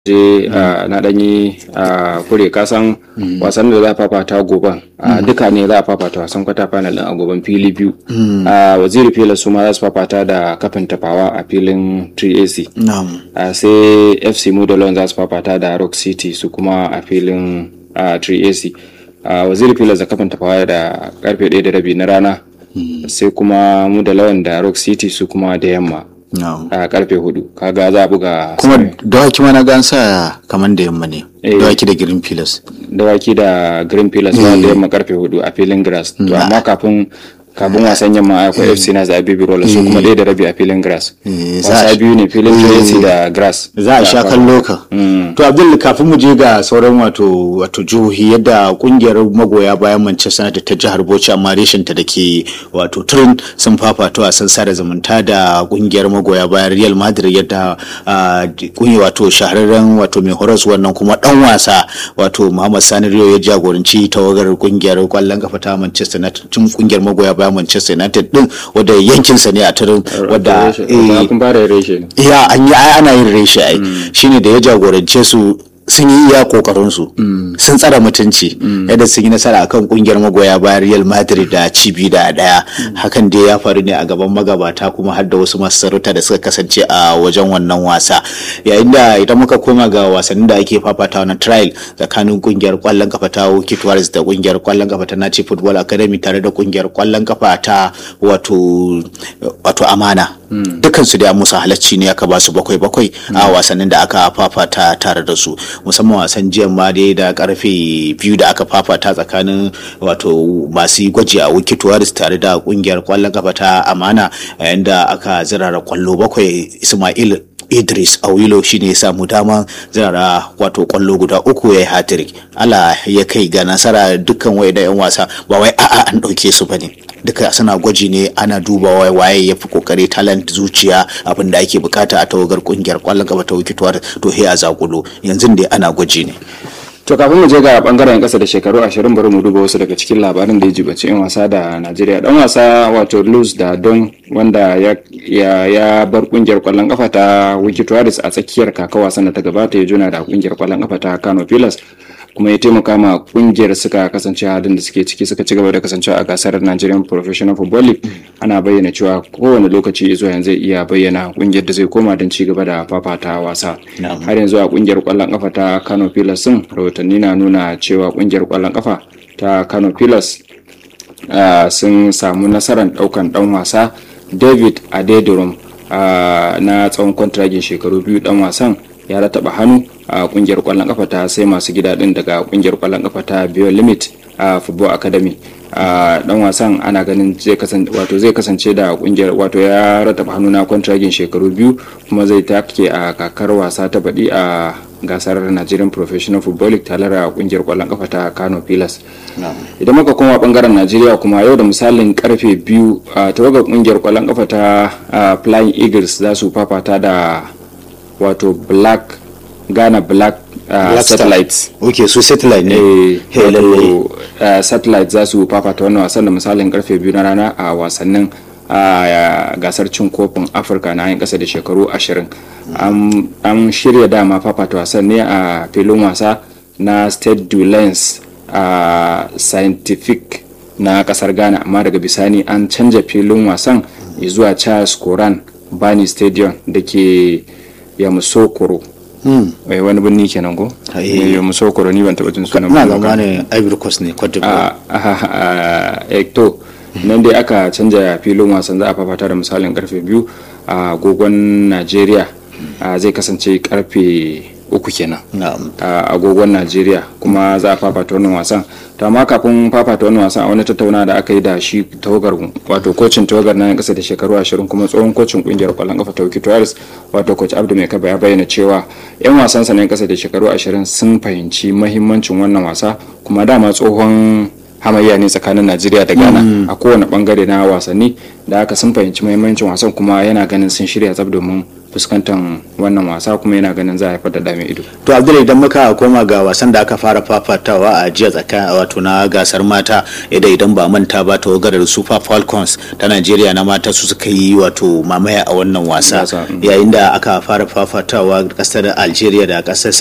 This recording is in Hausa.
je na ɗanyi a kure kasan wasan da za a fafata goban duka ne za a fafata wasan kwata final din a goban fili biyu a waziri fila su ma za su fafata da kafin tafawa a filin 3ac sai fc mudalon za su fafata da rock city su kuma a filin 3ac waziri fila da kafin tafawa da karfe 1 da rabi na rana sai kuma mudalon da rock city su kuma da yamma a karfe hudu kaga za a buga kuma dawaki mana gan sa kamar da yamma ne dawaki da green pillars dawaki da green pillars ba da yamma karfe hudu a filin grass to amma kafin kafin wasan yamma akwai fc na zaɓi birola su kuma ɗaya da rabi a filin grass wasa biyu ne filin tracy da grass za a sha kallo ka to abdul kafin mu je ga sauran wato wato jihohi yadda kungiyar magoya bayan manchester united ta jihar bauchi amma reshen ta dake wato turin sun fafata wasan sada zumunta da kungiyar magoya bayan real madrid yadda kunyi wato shahararren wato mai horas wannan kuma dan wasa wato muhammad sani rio ya jagoranci tawagar kungiyar kwallon kafa ta manchester united tun kungiyar magoya bayan Manchester United din wadda yankinsa ne a turin wadda ya an yi ana yin reshe ai shine da ya jagorance su sun yi iya kokarin su sun tsara mutunci yadda sun yi nasara akan kungiyar magoya bayan Real Madrid da cibi da daya hakan dai ya faru ne a gaban magabata kuma har da wasu masu sarauta da suka kasance a wajen wannan wasa yayin da idan muka koma ga wasannin da ake fafata na trial tsakanin kungiyar kwallon kafa ta Wikit Warriors da kungiyar kwallon kafa ta Nachi Football Academy tare da kungiyar kwallon kafa ta wato wato Amana dukkan su da musu halacci ne aka ba su bakwai bakwai a wasannin da aka fafata tare da su musamman wasan jiya ma dai da karfe biyu da aka fafata tsakanin wato masu gwaji a wikit waris tare da kungiyar kwallon kafa ta amana yayin da aka zirara kwallo bakwai ismail idris awilo shine ya samu dama zirara wato kwallo guda uku ya yi hatrik ala ya kai ga nasara dukkan wai da yan wasa ba wai a'a an ɗauke su bane duka suna gwaji ne ana duba waye ya fi kokari talent zuciya abin da ake bukata a tawagar kungiyar kwallon kafa ta wikituwar to he a zakulo yanzu dai ana gwaji ne to kafin mu je ga bangaren kasa da shekaru ashirin bari mu duba wasu daga cikin labarin da ya jibaci yan wasa da najeriya dan wasa wato luz da don wanda ya, ya, ya bar kungiyar kwallon kafa ta wikituwaris a tsakiyar kaka wasan da ta gabata ya juna da kungiyar kwallon kafa ta kano pilas kuma ya taimaka ma kungiyar suka kasance halin da suke ciki suka ci gaba da kasancewa a gasar Nigerian Professional Football League ana bayyana cewa kowane lokaci zuwa yanzu zai iya bayyana kungiyar da zai koma don ci gaba da fafata wasa har yanzu a kungiyar kwallon kafa ta Kano Pillars sun rahotanni na nuna cewa kungiyar kwallon kafa ta Kano Pillars sun samu nasarar daukan dan wasa David Adedirum na tsawon kwantiragin shekaru biyu dan wasan ya rataba hannu a kungiyar kwallon kafa ta sai masu gida din daga kungiyar kwallon kafa ta Bio Limit a Football Academy dan wasan ana ganin zai kasance wato zai kasance da kungiyar wato ya rataba hannu na kwantragin shekaru biyu kuma zai take a kakar wasa ta baɗi a gasar Nigerian Professional Football League tare da kungiyar kwallon kafa ta Kano Pillars. Idan muka koma bangaren Najeriya kuma yau da misalin karfe biyu a tawagar kungiyar kwallon kafa ta Flying Eagles za su fafata da wato Black Ghana Black uh, satellites ok su satellite ne eh, wato uh, satellite za su fafata wannan wasan da misalin karfe biyu na rana a wasannin a gasar cin kofin afirka na yin kasa da shekaru ashirin an shirya dama fafata wasan ne a filin wasa na state du lens a scientific na kasar ghana amma daga bisani an canja filin wasan zuwa charles koran bani stadium da ke yamusokoro mai wani birni kenan ko ya musokoro ni ban taba jin sunan na zama ne ivory coast ne cote d'ivoire to nan dai aka canja filin wasan za a fafata da misalin karfe biyu a agogon najeriya zai kasance karfe uku kenan a agogon najeriya kuma za a fafata wannan wasan to amma kafin fafata wannan wasan a wani tattauna da aka yi da shi tawagar wato kocin tawagar na kasa da shekaru ashirin kuma tsohon kocin kungiyar kwallon kafa ta wikito wato coach abdu mai kaba ya bayyana cewa yan wasan sa na kasa da shekaru ashirin sun fahimci mahimmancin wannan wasa kuma dama tsohon hamayya ne tsakanin najeriya da ghana a kowane bangare na wasanni da aka sun fahimci mahimmancin wasan kuma yana ganin sun shirya tsab domin fuskantar wannan wasa kuma yana ganin za a haifar da dame ido to abdul idan muka koma ga wasan da aka fara fafatawa a jiya tsakanin wato na gasar mata idan idan ba manta ba tawagar super falcons ta nigeria na mata su suka yi wato mamaya a wannan wasa yayin da aka fara fafatawa kasar algeria da kasar